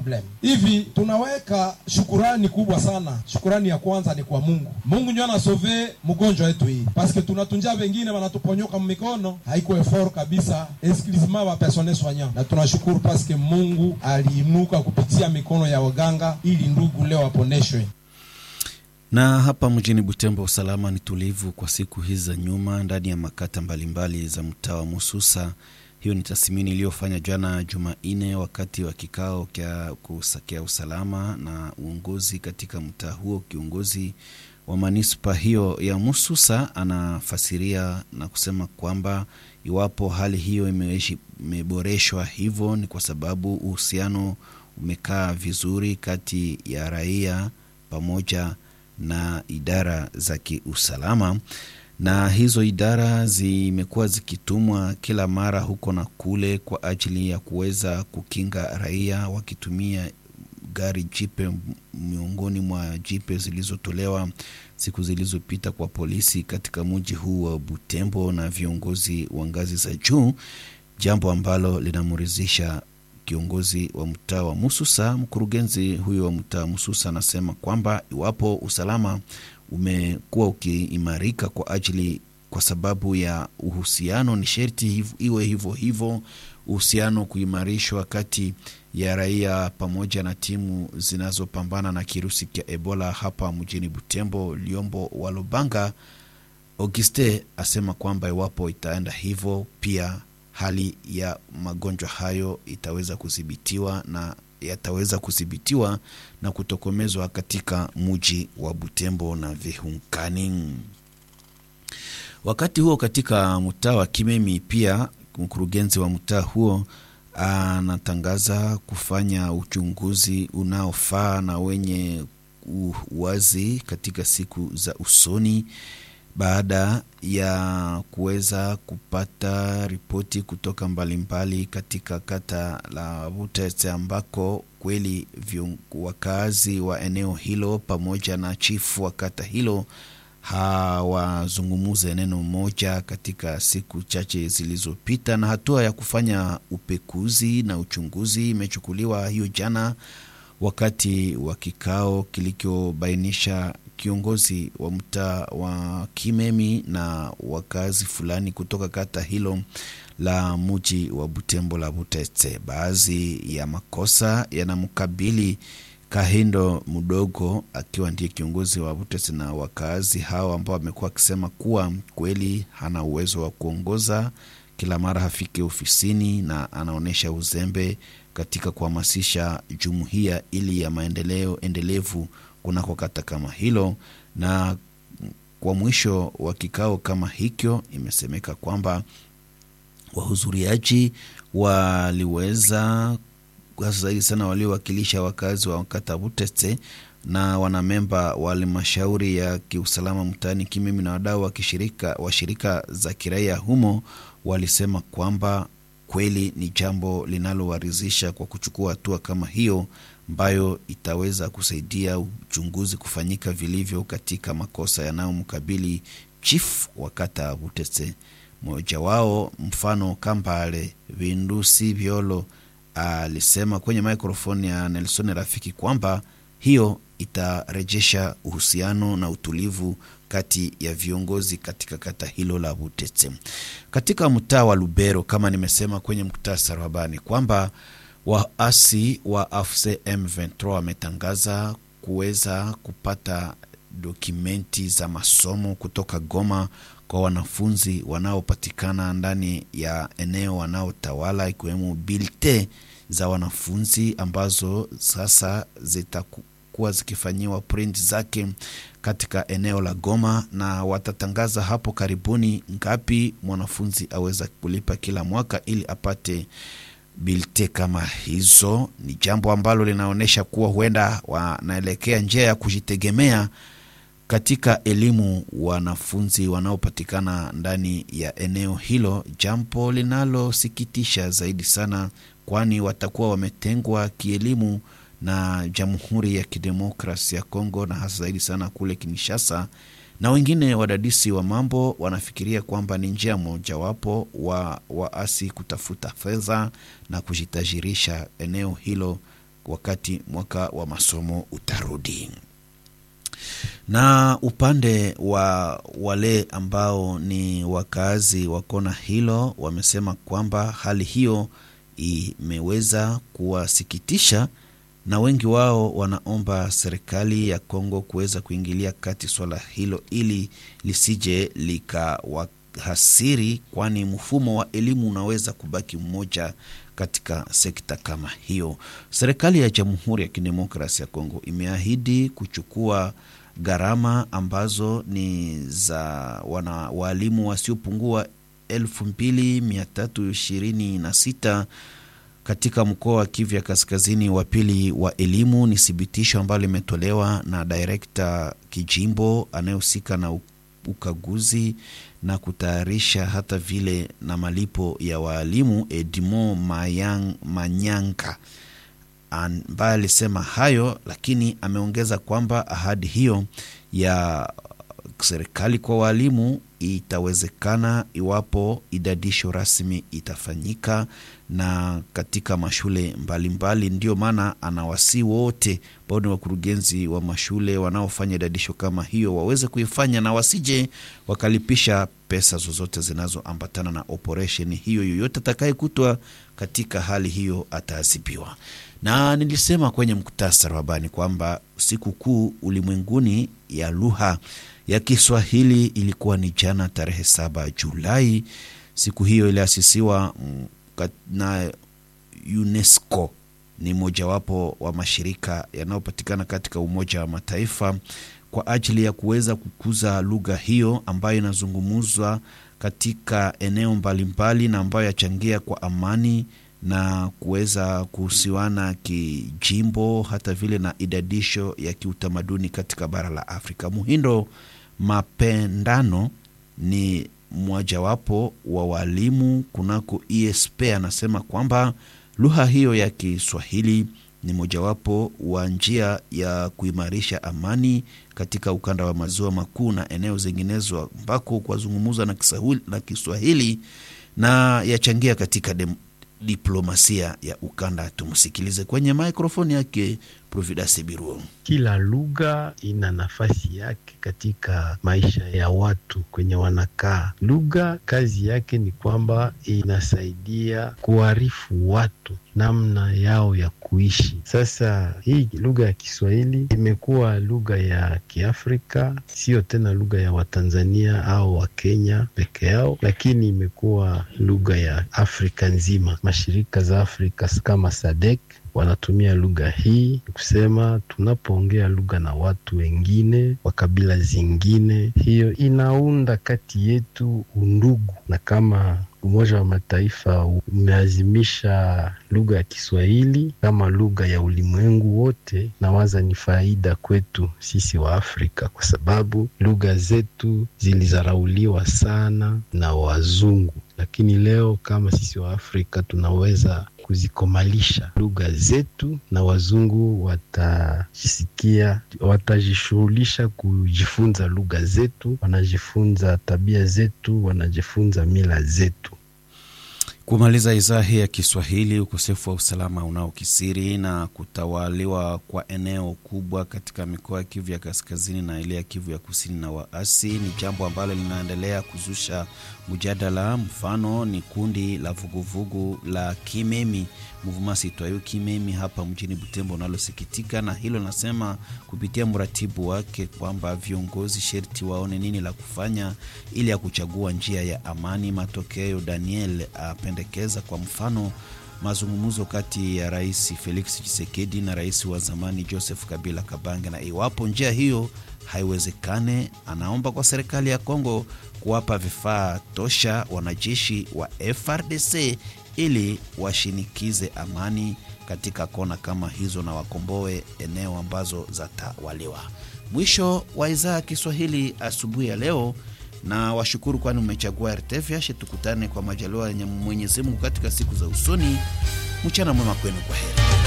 problem hivi. Tunaweka shukurani kubwa sana. Shukurani ya kwanza ni kwa Mungu. Mungu ndio anasove mgonjwa wetu hii, paske tunatunja wengine wanatuponyoka mikono, haiko effort kabisa, exclusivement wa personnel soignant, na tunashukuru paske Mungu aliinuka kupitia mikono ya waganga ili ndugu leo waponeshwe. Na hapa mjini Butembo usalama ni tulivu kwa siku hizi za nyuma ndani ya makata mbalimbali za mtaa wa Mususa. Hiyo ni tathmini iliyofanya jana Jumanne wakati wa kikao kya kusakia usalama na uongozi katika mtaa huo. Kiongozi wa manispa hiyo ya Mususa anafasiria na kusema kwamba iwapo hali hiyo imeboreshwa hivyo ni kwa sababu uhusiano umekaa vizuri kati ya raia pamoja na idara za kiusalama na hizo idara zimekuwa zikitumwa kila mara huko na kule kwa ajili ya kuweza kukinga raia wakitumia gari jipe miongoni mwa jipe zilizotolewa siku zilizopita kwa polisi katika mji huu wa Butembo na viongozi wa ngazi za juu, jambo ambalo linamridhisha kiongozi wa mtaa wa Mususa. Mkurugenzi huyo wa mtaa wa Mususa anasema kwamba iwapo usalama umekuwa ukiimarika kwa ajili kwa sababu ya uhusiano, ni sherti iwe hivyo hivyo, uhusiano kuimarishwa kati ya raia pamoja na timu zinazopambana na kirusi cha Ebola hapa mjini Butembo. Liombo wa Lubanga Auguste asema kwamba iwapo itaenda hivyo, pia hali ya magonjwa hayo itaweza kudhibitiwa na yataweza kudhibitiwa na kutokomezwa katika muji wa Butembo na vihunkani. Wakati huo katika mtaa wa Kimemi, pia mkurugenzi wa mtaa huo anatangaza kufanya uchunguzi unaofaa na wenye uwazi katika siku za usoni baada ya kuweza kupata ripoti kutoka mbalimbali mbali katika kata la Butete ambako kweli wakazi wa eneo hilo pamoja na chifu wa kata hilo hawazungumuze neno moja katika siku chache zilizopita, na hatua ya kufanya upekuzi na uchunguzi imechukuliwa hiyo jana wakati wa kikao kilichobainisha kiongozi wa mtaa wa Kimemi na wakazi fulani kutoka kata hilo la muji wa Butembo la Butete. Baadhi ya makosa yanamkabili Kahindo Mdogo akiwa ndiye kiongozi wa Butete na wakazi hao ambao wamekuwa wakisema kuwa kweli hana uwezo wa kuongoza, kila mara hafiki ofisini na anaonyesha uzembe katika kuhamasisha jumuiya ili ya maendeleo endelevu kunako kata kama hilo. Na kwa mwisho wa kikao kama hicho, imesemeka kwamba wahudhuriaji waliweza zaidi sana waliowakilisha wakazi wa kata Butete na wanamemba wa halmashauri ya kiusalama mtaani Kimimi na wadau wa kishirika wa shirika za kiraia humo walisema kwamba kweli ni jambo linalowaridhisha kwa kuchukua hatua kama hiyo ambayo itaweza kusaidia uchunguzi kufanyika vilivyo katika makosa yanayomkabili chief wa kata Butete. Mmoja wao mfano Kambale Vindusi Vyolo alisema kwenye mikrofoni ya Nelson Rafiki kwamba hiyo itarejesha uhusiano na utulivu kati ya viongozi katika kata hilo la Butete. Katika mtaa wa Lubero, kama nimesema kwenye muktasari wa habari kwamba waasi wa AFC M23 wametangaza kuweza kupata dokumenti za masomo kutoka Goma kwa wanafunzi wanaopatikana ndani ya eneo wanaotawala ikiwemo bilte za wanafunzi ambazo sasa zitakuwa zikifanyiwa print zake katika eneo la Goma, na watatangaza hapo karibuni ngapi mwanafunzi aweza kulipa kila mwaka ili apate bilte kama hizo. Ni jambo ambalo linaonyesha kuwa huenda wanaelekea njia ya kujitegemea katika elimu wanafunzi wanaopatikana ndani ya eneo hilo, jambo linalosikitisha zaidi sana, kwani watakuwa wametengwa kielimu na Jamhuri ya Kidemokrasi ya Kongo na hasa zaidi sana kule Kinshasa. Na wengine wadadisi wa mambo wanafikiria kwamba ni njia mojawapo wa waasi kutafuta fedha na kujitajirisha eneo hilo wakati mwaka wa masomo utarudi na upande wa wale ambao ni wakazi wa kona hilo wamesema kwamba hali hiyo imeweza kuwasikitisha na wengi wao wanaomba serikali ya Kongo kuweza kuingilia kati swala hilo ili lisije likawahasiri, kwani mfumo wa elimu unaweza kubaki mmoja katika sekta kama hiyo. Serikali ya Jamhuri ya Kidemokrasia ya Kongo imeahidi kuchukua gharama ambazo ni za wana waalimu wasiopungua elfu mbili mia tatu ishirini na sita katika mkoa wa Kivu ya kaskazini wa pili wa elimu. Ni thibitisho ambalo limetolewa na direkta kijimbo anayehusika na ukaguzi na kutayarisha hata vile na malipo ya waalimu Edmo Mayang, Manyanka ambaye alisema hayo, lakini ameongeza kwamba ahadi hiyo ya serikali kwa walimu itawezekana iwapo idadisho rasmi itafanyika na katika mashule mbalimbali. Ndio maana anawasii wote ambao ni wakurugenzi wa mashule wanaofanya idadisho kama hiyo waweze kuifanya na wasije wakalipisha pesa zozote zinazoambatana na operesheni hiyo. Yoyote atakayekutwa katika hali hiyo ataadhibiwa. Na nilisema kwenye muktasari wa habari kwamba siku kuu ulimwenguni ya lugha ya Kiswahili ilikuwa ni jana tarehe saba Julai. Siku hiyo iliasisiwa na UNESCO, ni mojawapo wa mashirika yanayopatikana katika Umoja wa Mataifa kwa ajili ya kuweza kukuza lugha hiyo ambayo inazungumzwa katika eneo mbalimbali na ambayo yachangia kwa amani na kuweza kuhusiwana kijimbo hata vile na idadisho ya kiutamaduni katika bara la Afrika. Muhindo Mapendano ni mmojawapo wa walimu kunako ESP anasema kwamba lugha hiyo ya Kiswahili ni mojawapo wa njia ya kuimarisha amani katika ukanda wa maziwa makuu na eneo zinginezo ambako kwazungumuzwa na, na Kiswahili na yachangia katika dem, diplomasia ya ukanda. Tumsikilize kwenye maikrofoni yake Providence Biruo. Kila lugha ina nafasi yake katika maisha ya watu kwenye wanakaa. Lugha kazi yake ni kwamba inasaidia kuarifu watu namna yao ya kuishi. Sasa hii lugha ya Kiswahili imekuwa lugha ya Kiafrika, sio tena lugha ya Watanzania au Wakenya peke yao, lakini imekuwa lugha ya Afrika nzima. Mashirika za Afrika kama SADC wanatumia lugha hii kusema, tunapoongea lugha na watu wengine wa kabila zingine, hiyo inaunda kati yetu undugu, na kama Umoja wa Mataifa umeazimisha lugha ya Kiswahili kama lugha ya ulimwengu wote, nawaza ni faida kwetu sisi wa Afrika, kwa sababu lugha zetu zilizarauliwa sana na wazungu, lakini leo kama sisi wa Afrika tunaweza kuzikomalisha lugha zetu, na wazungu watajisikia, watajishughulisha kujifunza lugha zetu, wanajifunza tabia zetu, wanajifunza mila zetu. Kumaliza idhaa hii ya Kiswahili, ukosefu wa usalama unaokisiri na kutawaliwa kwa eneo kubwa katika mikoa ya Kivu ya kaskazini na ile ya Kivu ya kusini na waasi ni jambo ambalo linaendelea kuzusha mjadala. Mfano ni kundi la vuguvugu la Kimemi Mouvement Citoyen Kimemi hapa mjini Butembo unalosikitika na hilo, nasema kupitia mratibu wake kwamba viongozi sherti waone nini la kufanya ili ya kuchagua njia ya amani. Matokeo Daniel apendekeza kwa mfano mazungumzo kati ya Rais Felix Tshisekedi na rais wa zamani Joseph Kabila Kabange, na iwapo njia hiyo haiwezekane, anaomba kwa serikali ya Kongo kuwapa vifaa tosha wanajeshi wa FRDC ili washinikize amani katika kona kama hizo na wakomboe eneo ambazo zatawaliwa. Mwisho wa idhaa ya Kiswahili asubuhi ya leo, na washukuru kwani umechagua RTVH. Tukutane kwa majaliwa yenye Mwenyezi Mungu katika siku za usoni. Mchana mwema kwenu, kwa heri.